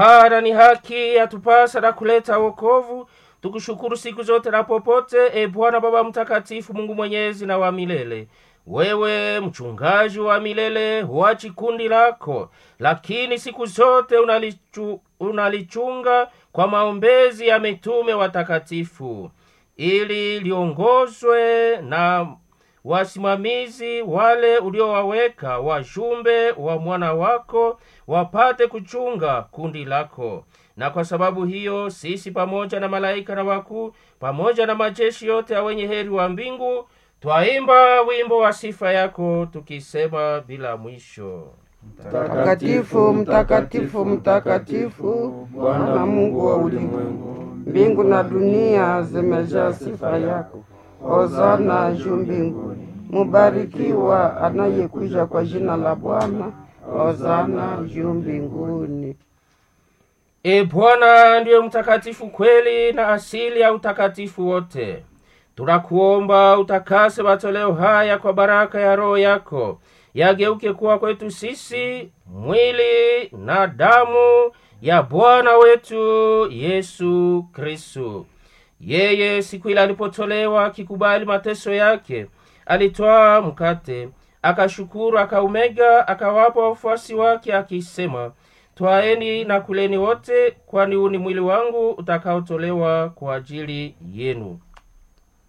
Hara ni haki yatupasa na kuleta wokovu, tukushukuru siku zote na popote, e Bwana Baba Mtakatifu, Mungu mwenyezi na wa milele. Wewe mchungaji wa milele, huachi kundi lako, lakini siku zote unalichu, unalichunga kwa maombezi ya mitume watakatifu, ili liongozwe na wasimamizi wale uliowaweka wajumbe wa mwana wako wapate kuchunga kundi lako. Na kwa sababu hiyo sisi pamoja na malaika na wakuu pamoja na majeshi yote ya wenye heri wa mbingu twaimba wimbo wa sifa yako tukisema bila mwisho: Mtakatifu, mtakatifu, mtakatifu, Bwana Mungu wa ulimwengu, mbingu na dunia zimejaa sifa yako. Hosana juu mbinguni, mubarikiwa anayekuja kwa jina la Bwana. Hosana juu mbinguni. E Bwana ndiye mtakatifu kweli na asili ya utakatifu wote. Tunakuomba utakase matoleo haya kwa baraka ya Roho yako, yageuke kuwa kwetu sisi mwili na damu ya Bwana wetu Yesu Kristu. Yeye siku ile alipotolewa akikubali mateso yake, alitwaa mkate, akashukuru, akaumega, akawapa wafuasi wake, akisema, twaeni na kuleni wote, kwani huu ni mwili wangu utakaotolewa kwa ajili yenu.